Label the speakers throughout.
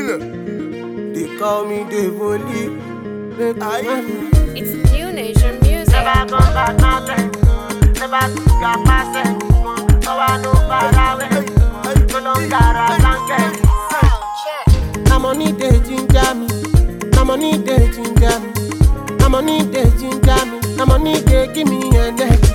Speaker 1: They call me Devoli. Make I
Speaker 2: It's new nation music.
Speaker 3: Never go back nothing. Never got myself. No one know far away. No longer a blanket.
Speaker 1: Na money dey ginger me. Na money dey ginger me. Na money dey ginger me. Na money dey give me energy.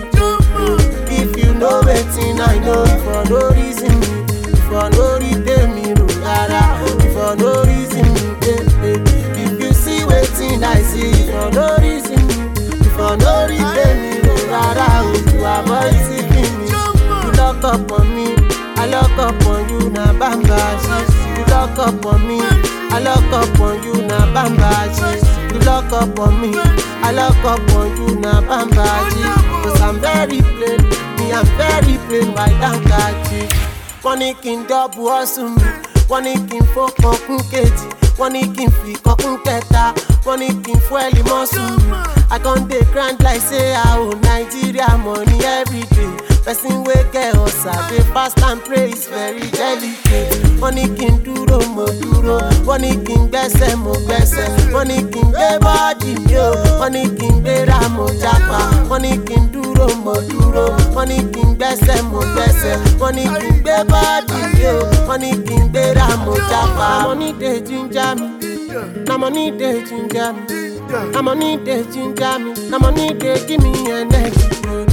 Speaker 1: If you know wetin I know, for no reason me, for no reason me, ro rara, for no reason me, eh, eh. If you see wetin I see, for no reason me, for no reason me, ro rara, oh, to avoid seeking me. You lock up on me, I lock up on you, na bamba shit. You lock up on me, I lock up on you, na bamba shit. You lock up on me, I lock up on you, na bamba shit. Cause I'm very plain, me I'm very plain, why don't catch it? Wọ́n ní kí n dọ́bù ọ̀sùn mi, wọ́n ní kí n fọ́kàn kún kejì, wọ́n ní kí n fi kọ́kún kẹta, wọ́n ní kí n fún ẹ̀lì mọ́sùn mi. I con dey grind like say I owe Nigeria money every day. Person wey get ọ̀sà dey fast and pray is very delicate. Wọ́n ní kí n dúró mo dúró, wọ́n ní kí n gbẹ́sẹ̀ mo gbẹ́sẹ̀, wọ́n ní kí n gbé bọ́ọ̀dì mi o, wọ́n ní kí n gbéra mo jápa, wọ́n ní kí n dúró mo dúró, wọ́n ní kí n gbẹ́sẹ̀ mo gbẹ́sẹ̀, wọ́n ní kí n gbé bọ́ọ̀dì mi o, wọ́n ní kí n gbéra mo jápa. Na money dey ginger me, na money dey ginger me. Na money dey ginger me, na money dey give me energy.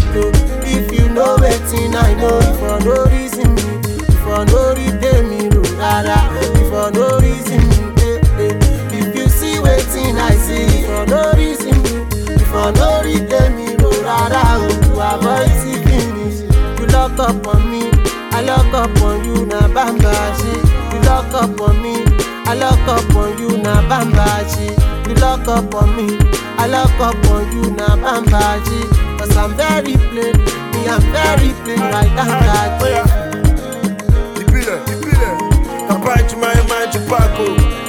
Speaker 1: If you know wetin I know, for no reason me, for no reason me, ro rara, for no reason me, eh, eh. If you see wetin I see, for no reason me, for no reason me, ro rara, oh, to avoid seeking me. You lock up on me, I lock up on you, na bamba shit. You lock up on me, I lock up on you, na bamba shit. You lock up on me, I lock up on you, na bamba shit. Cause I'm very plain, me I'm very plain, right down that
Speaker 4: Oya. Ìbílẹ̀, ìbílẹ̀. Bàbá ìjùmọ̀ ẹ̀ máa ń ju pákó.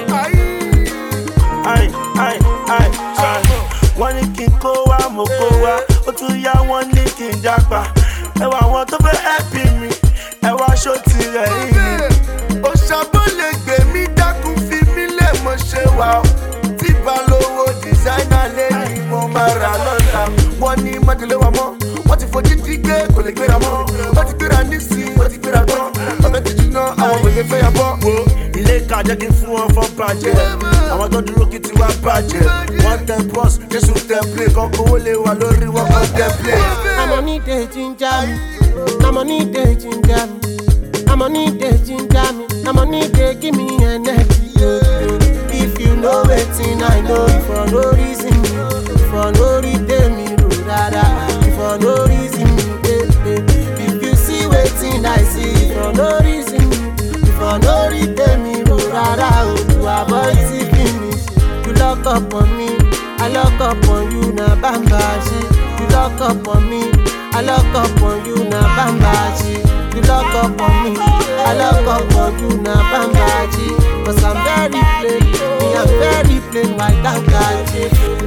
Speaker 4: Ai, ai, ai, ai. Wọ́n ní kí n kó wá, mo kó wá. Ó tún yá wọ́n ní kí n jápa. Ẹ wà àwọn tó fẹ́ ẹ̀pì mi. Ẹ wá aṣọ tirẹ̀ yìí ni.
Speaker 5: òṣàbọ̀ lè gbè mí dákun fi mí lè mọ̀ ṣe wà ó tí balówó dìsáínà lé ní mo máa rà lọ́la wọ́n ní májèlé wa mọ́ wọ́n ti fojú dí gbé kò lè gbéra mọ́ wọ́n ti gbéra nísìnyí wọ́n ti gbéra tán ọ̀fẹ́ ti jiná àwọn òye fẹ́ yà bọ́.
Speaker 4: wo ilé ìka jẹ́ kí n fún wọn fọ́ bàjẹ́ àwọn tó dúró kí tiwa bàjẹ́ wọ́n tẹ bọ́s jésù tẹ plé kan kówó lè wà lórí wọn kan tẹ plé.
Speaker 1: Na money dey ginger me, na money dey ginger me, na money dey ginger me, na money dey give me energy. If you know wetin I know, for no reason me, for no reason me, ro rara, for no reason me, eh, eh. If you see wetin I see, for no reason me, for no reason me, ro rara, oh, to avoid seeking me. You lock up on me, I lock up on you, na bamba shit. You lock up on me, I lock up on you, na bamba shit. You lock up on me, I lock up on you, na bamba shit. Cause I'm very plain, me I'm very plain, why don't catch it?